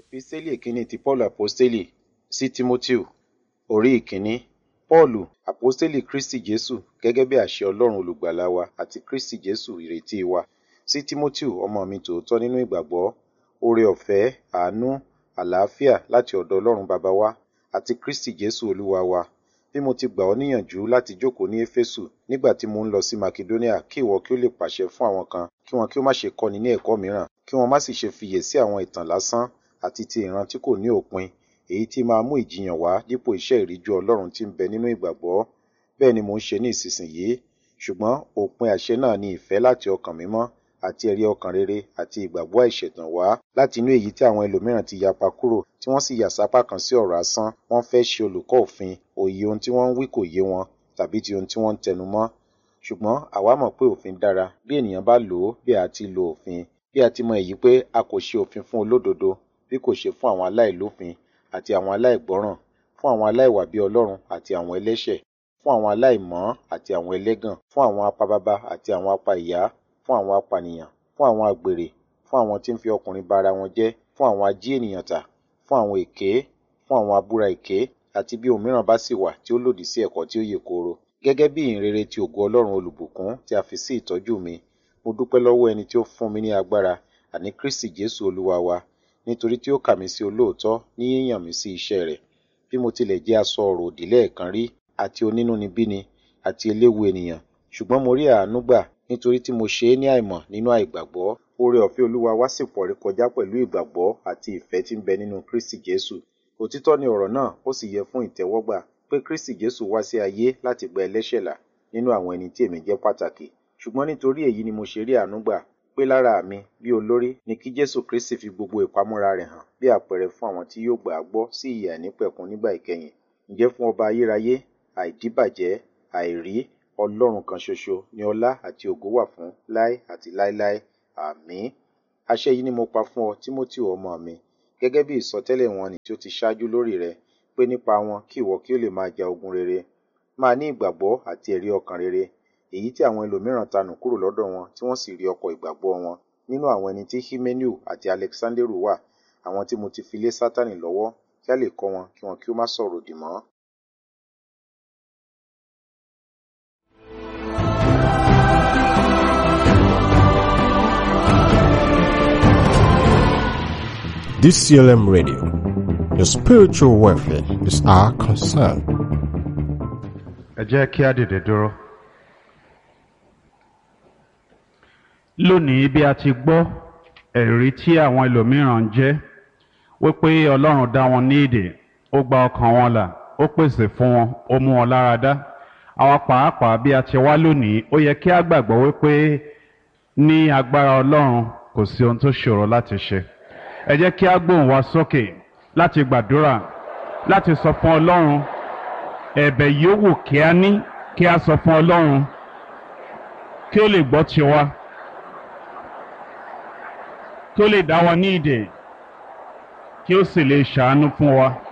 Episteli ìkíní ti Paul Aposteli sí Tímótíù orí ìkíní. Pọ́ọ̀lù, Àpọ́stélì Kristi Jésù gẹ́gẹ́ bí àṣẹ Ọlọ́run olùgbàlà wa àti Kristi Jésù ìrètí wa. Sí Tímótíù ọmọ mi tòótọ́ nínú ìgbàgbọ́, oore ọ̀fẹ́, àánú, àlàáfíà láti ọ̀dọ̀ Ọlọ́run bàbá wa àti Kristi Jésù Olúwa wa. Bí mo ti gbà ọ́ níyànjú láti jókòó ní Éfésù nígbà tí mo ń lọ sí Makedonia kí ìwọ kí ó lè pàṣẹ fún àwọn kan kí wọn kí ó má ṣe kọ́ni ní ẹ̀kọ́ mìíràn, kí wọn má sì ṣe fiyè sí àwọn ìtàn lásán àti ti ìran tí kò ní òpin, èyí tí máa mú ìjiyàn wá dípò iṣẹ́ ìríjú Ọlọ́run tí ń bẹ nínú ìgbàgbọ́. Bẹ́ẹ̀ ni mò ń ṣe ní ìsinsìnyí. Ṣùgbọ́n òpin àṣẹ náà ni ìfẹ́ láti ọkàn mímọ́ àti ẹ̀rí ọkàn rere àti ìgbàgbọ́ àìṣẹ̀tàn wá láti inú èyí tí àwọn ẹlòmíràn ti yapa kúrò tí wọ́n sì yà sápá kan sí ọ̀rọ̀ asán. Wọ́n fẹ́ ṣe olùkọ́ òfin, òye ohun tí wọ́n ń wí kò yé wọn tàbí ti ohun tí wọ́n ń tẹnu mọ́. Ṣùgbọ́n àwa mọ̀ pé òfin dára bí ènìyàn bá lò ó bí a ti lo òfin. Bí a ti mọ èyí pé a kò ṣe òfin fún olódodo bí kò ṣe fún àwọn aláìlófin àti àwọn aláìgbọ́ràn, fún àwọn aláìwà bí Ọlọ́run àti àwọn ẹlẹ́ṣẹ̀, fún àwọn aláìmọ́ àti àwọn ẹlẹ́gàn, fún àwọn apababa àti àwọn apa ìyá, fún àwọn apànìyàn, fún àwọn àgbèrè, fún àwọn tí ń fi ọkùnrin ba ara wọn jẹ́, fún àwọn ají ènìyàn tà, fún àwọn èké, fún àwọn abúra èké, àti bí ohun mìíràn bá sì wà tí ó lòdì sí ẹ̀kọ́ tí ó yè kooro. Gẹ́gẹ́ bí ìhìnrere ti ògo Ọlọ́run olùbùkún tí a fi sí ìtọ́jú mi, mo dúpẹ́ lọ́wọ́ ẹni tí ó fún mi ní agbára, àní Kristi Jésù Olúwa wa, nítorí tí ó kà mí sí olóòótọ́ ní yíyàn mí sí iṣẹ́ rẹ̀. Bí mo tilẹ̀ jẹ́ aṣọ ọ̀rọ̀ òdì lẹ́ẹ̀kan rí, àti onínúnibíni, àti eléwu ènìyàn, ṣùgbọ́n mo rí àánú gbà nítorí tí mo ṣe é ní àìmọ̀ nínú àìgbàgbọ́. Oore ọ̀fẹ́ Olúwa wá sì pọ̀ rékọjá pẹ̀lú ìgbàgbọ́ àti ìfẹ́ tí ń bẹ nínú Kristi Jésù. Òtítọ́ ni ọ̀rọ̀ náà, ó sì yẹ fún ìtẹ́wọ́gbà pé Kristi Jésù wá sí ayé láti gba ẹlẹ́ṣẹ̀ là nínú àwọn ẹni tí èmi jẹ́ pàtàkì. Ṣùgbọ́n nítorí èyí ni mo ṣe rí àánú gbà pé lára mi bí olórí ni kí Jésù Kristi fi gbogbo ìpamọ́ra rẹ̀ hàn bí àpẹẹrẹ fún àwọn tí yóò gbà á gbọ́ sí ìyè àìnípẹ̀kun nígbà ìkẹyìn. Ǹjẹ́ fún ọba ayérayé, àìdíbàjẹ́, àìrí, Ọlọ́run kan ṣoṣo ni ọlá àti ògo wà fún láé àti láéláé. Àmín. Àṣẹ yìí ni mo pa fún ọ, Tímótì ọmọ mi, gẹ́gẹ́ bí ìsọtẹ́lẹ̀ wọn nì tí ó ti ṣáájú lórí rẹ, pé nípa wọn kí ìwọ kí ó lè máa ja ogun rere. Máa ní ìgbàgbọ́ àti ẹ̀rí ọkàn rere, èyí tí àwọn ẹlòmíràn tanù kúrò lọ́dọ̀ wọn tí wọ́n sì rí ọkọ̀ ìgbàgbọ́ wọn. Nínú àwọn ẹni tí Himeneu àti Alexanderu wà, àwọn tí mo ti fi lé Sátánì lọ́wọ́ kí a lè kọ́ wọn kí wọn kí ó má sọ̀rọ̀ òdì mọ́. DCLM Radio. Your spiritual welfare is our concern. ẹ jẹ́ kí á dìde dúró. lónìí bí a ti gbọ́ ẹ̀rí tí àwọn ẹlòmíràn ń jẹ́ wípé ọlọ́run dá wọn ní èdè ó gba ọkàn wọn là ó pèsè fún wọn ó mú wọn lára dá àwọn pàápàá bí a ti wá lónìí ó yẹ kí á gbàgbọ́ wípé ní agbára ọlọ́run kò sí ohun tó ṣòro láti ṣe ẹ jẹ́ kí á gbóhùn wa sókè láti gbàdúrà láti sọ fún ọlọ́run ẹ̀bẹ̀ yòówù kí a ní kí a sọ fún ọlọ́run kí ó lè gbọ́ tiwa kí ó lè dá wa ní ìdè kí ó sì lè ṣàánú fún wa.